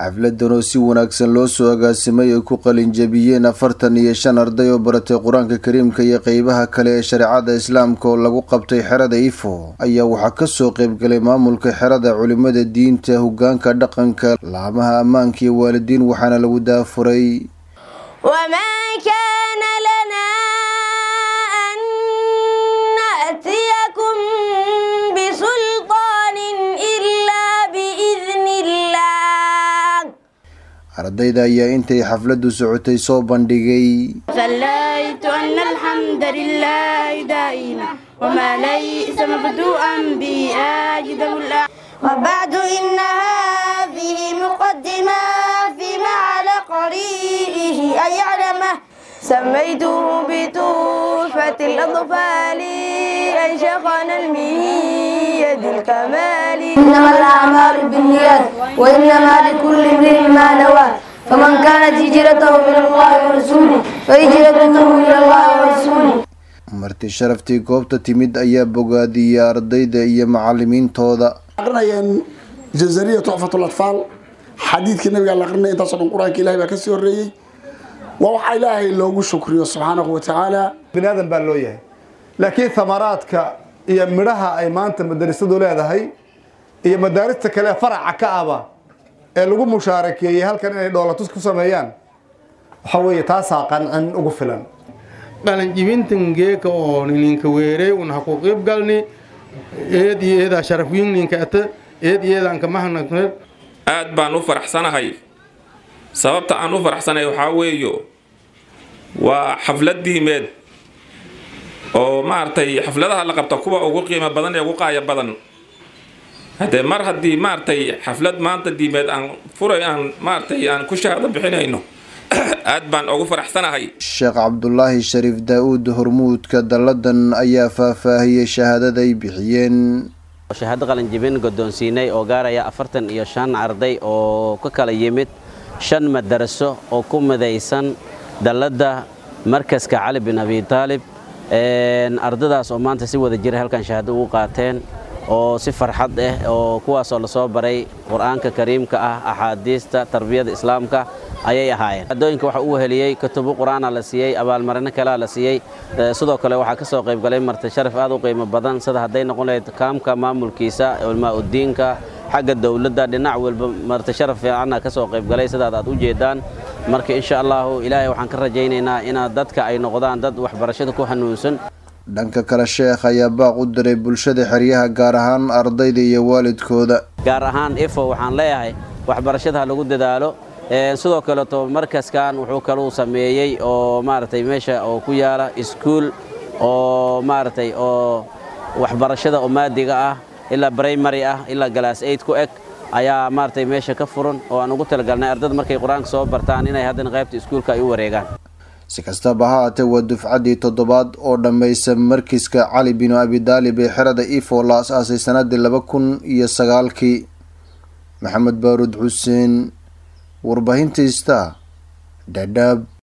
xafladan oo si wanaagsan loo soo agaasimay ay ku qalinjabiyeen afartan iyo shan arday oo baratay qur-aanka kariimka iyo qeybaha kale ee shareecada islaamka oo lagu qabtay xerada ifo ayaa waxaa kasoo qeybgalay maamulka xerada culimada diinta hogaanka dhaqanka laamaha ammaanka iyo waalidiin waxaana lagu daafuray ardayda ayaa intay xafladu socotay soo bandhigay صليت أن الحمد لله دائما وما ليس مبدوءا به أجد الأعلى وبعد إن هذه مقدمة فيما على قريئه أن يعلمه سميته بتوفة الأطفال أن شيخنا الميد الكمال إنما الأعمال بالنيات وإنما لكل امرئ ما نوى فمن كانت هجرته إلى الله ورسوله فهجرته إلى الله ورسوله marti sharaftii goobta timid ayaa bogaadiyey ardayda iyo macalimiintooda aqrinayeen jazariya tuxfatul atfaal xadiidkii nabiga la aqrinaya intaasoo dhan qur-aanka ilahay baa kasii horreeyey waa waxa ilaahay loogu shukriyo subxaanahu watacaala bini aadan baa loo yahay laakiin thamaraadka iyo midhaha ay maanta madarasadu leedahay iyo madaarista kale faraca ka aba ee lagu mushaarakeeyey halkan inay dhoolatus ku sameeyaan waxa weeye taasaa qancan ugu filan dhalanjibintan geeka oo ninka weerey un ha ku qiib galni eed iyo eedaa sharafwiin ninka ata eed iyo eedaan ka mahadnaqne aad baan u faraxsanahay sababta aan u faraxsanahay waxaa weeyo waa xaflad diimeed oo maaragtay xafladaha la qabta kuwa ugu qiimo badan ee ugu qaaya badan haddee mar haddii maaragtay xaflad maanta diimeed aan furay aan maaragtay aan ku shahaado bixinayno aad baan ugu faraxsanahay sheekh cabdulaahi shariif daa-uud hormuudka dalladan ayaa faahfaahiyey shahaadaday bixiyeen shahaado qalinjibin guddoonsiinay oo gaaraya afartan iyo shan arday oo ka kala yimid shan madaraso oo ku midaysan dalladda markaska cali bin abi taalib ardadaas oo maanta si wada jira halkan shahaado ugu qaateen oo si farxad ah oo kuwaasoo lasoo baray qur-aanka kariimka ah axaadiista tarbiyada islaamka ayay ahaayeen adooyinka waxa uu heliyey kutubo qur-aana la siiyey abaalmarino kalea la siiyey sidoo kale waxaa ka soo qaybgalay marti sharaf aad u qiimo badan sida hadday noqon lahayd kaamka maamulkiisa culmaa udiinka xagga dowladda dhinac walba marti sharaf fiicanna ka soo qaybgalay sidaad aad u jeedaan marka insha allahu ilaahay waxaan ka rajaynaynaa inaad dadka ay noqdaan dad waxbarashada ku hanuunsan dhanka kale sheekh ayaa baaq u diray bulshada xeryaha gaar ahaan ardayda iyo waalidkooda gaar ahaan ifo waxaan leeyahay waxbarashada ha lagu dadaalo sidoo kaleeto markaskan wuxuu kaluu sameeyey oo maaragtay meesha oo ku yaala iskuul oo maaragtay oo waxbarashada oo maadiga ah ilaa brimary ah ilaa galaas aid ku eg ayaa maaragtay meesha ka furan oo aan ugu talagalnay ardada markay qur-aanka soo bartaan inay haddana qaybta iskuulka ay u wareegaan si kastaba ha haatee waa dufcaddii toddobaad oo dhammaysa markiska cali binu abidaalib ee xerada ifo la as-aasay sanadii laba kun iyo sagaalkii maxamed baaruud xuseen warbaahinta ista dhadhaab